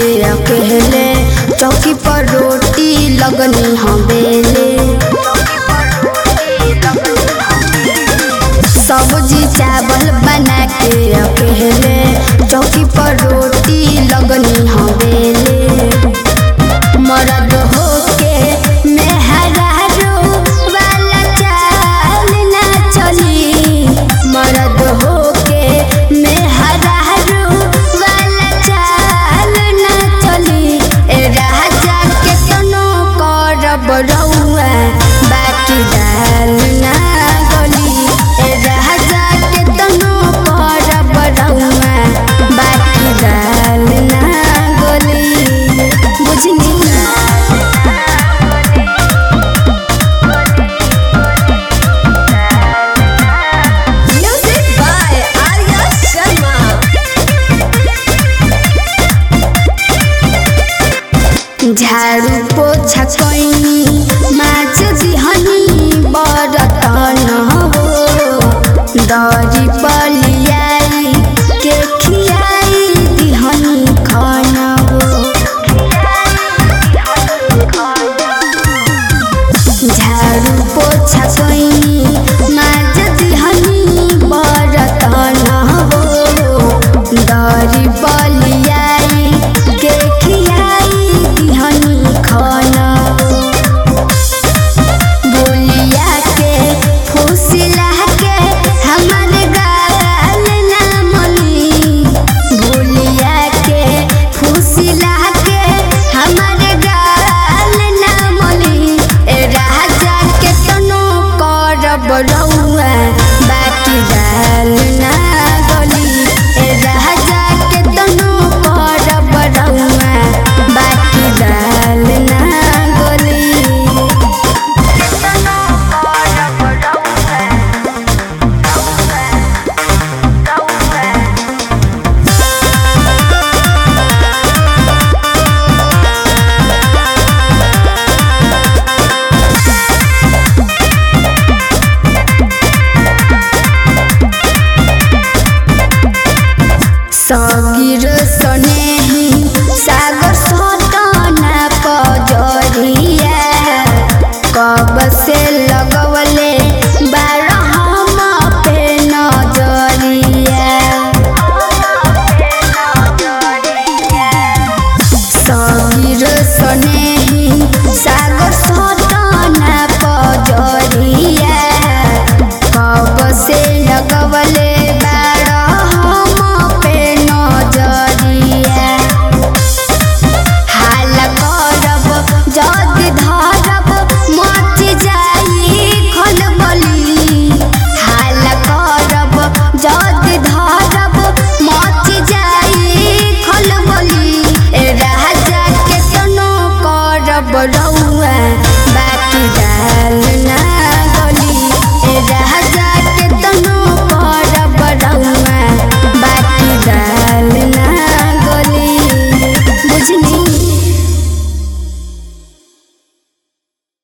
अकेले चौकी पर रोटी लगनी हम बेले सब्जी चावल बना के अकेले चौकी पर रोटी लगनी हम बेले मरद होके मेहरारू वाला चाल ना चली मरद होके मेहरारू वाला चाल ना चली ए राजा के तनो करब रउआ बाटी दाल ना गली ए राजा के तनो करब रउआ बाटी दाल ना गली बुझनी Music by Arya Sharma. झाड़ू पोछा कैनी माछ दिहनी बरतन हो दरी पलियाई के खियाई दिहनी खाना हो झाड़ू पोछा कैनी